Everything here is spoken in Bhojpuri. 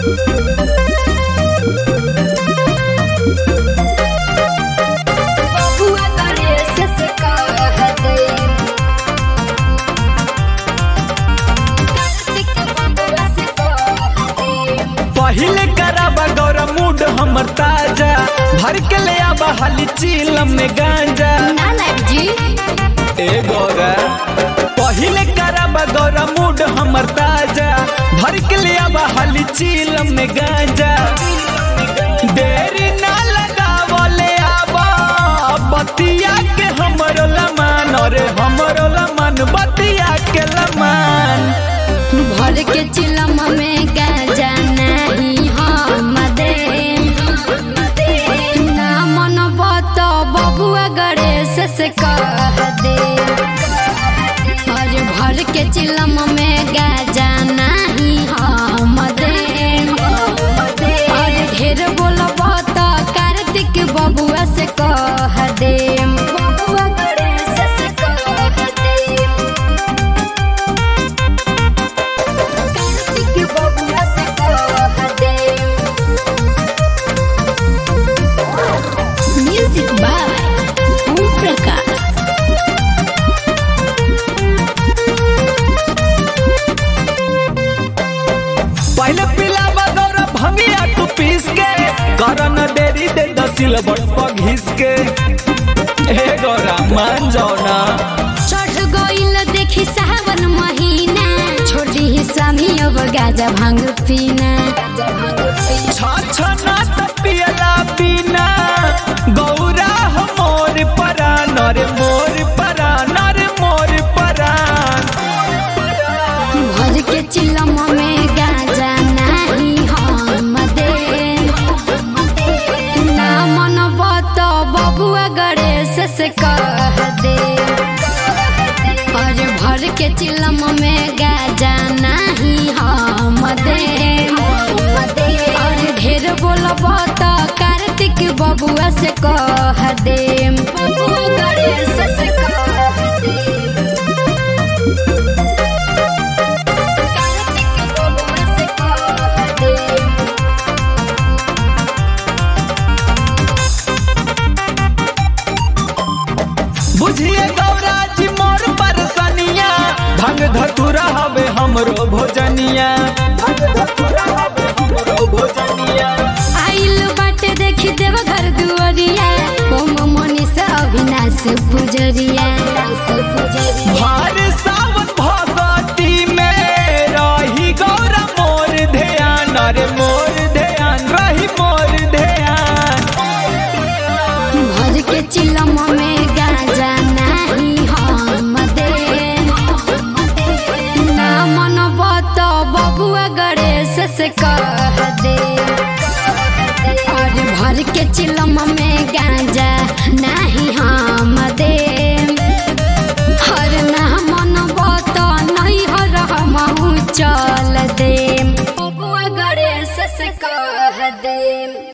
बबुआ गणेश से कह दे कार्तिक बबुआ से कह दे पहिले कराबा गौरा मूड हमर ताजा भर के ले आबा हाली चीलम में गांजा ना नायक जी ए गौरा पहिले कराबा गौरा मूड हमर ताजा भर के ले आबा हाली चीलम में गांजा देरी ना लगावले आबा बतिया के हमरो लमान अरे हमरो लमान बतिया के लमान भर के चिलम में गाजा नहीं हम दे ना मन बत बबुआ गणेश से कह दे और भर के चिलम में गाजा नहीं हम दे और ढेर बोलब त कार्तिक बबुआ से कह दे बबुआ गणेश से कह दे कार्तिक बबुआ से कह दे म्यूजिक बाय ओम प्रकाश पहले पिलाबा गौरा भंगिया तू पीस के करन देरी दे दसिल बट पर घिस के हे गौरा मान जाओ ना चढ़ गइल देखी सावन महीना छोड़ी स्वामी अब गाजा भांग पीना छ छ ना त पियला बिना गौरा हो मोर परान रे मोर परान रे मोर परान भर के चिलम में गाजा नहीं हम दे ना मन बत बबुआ गणेश से कह दे और भर के चिलम में गाजा नहीं हम दे और ढेर बोलब त कार्तिक बबुआ से कह दे बबुआ गणेश से कह दे कार्तिक बबुआ से कह दे बुझिए गौरा जी मोर परसनिया भंग धतुरा हवे हमरो भोजनिया भंग धतुरा हवे हमरो भोजनिया आइल बाटे देखी देव घर दुआरिया ओम मनीष अविनाश पुजरिया भार सावन भगवती में रही गौरा मोर ध्यान रे मोर ध्यान रही मोर ध्यान भर के चिलम में गाजा नहीं हम दे ना मन बत बबुआ गणेश से कह दे और भर के चिलम में गाजा नहीं हम दे हर ना मन बत नहीं हर हम चल दे बबुआ गणेश से कह दे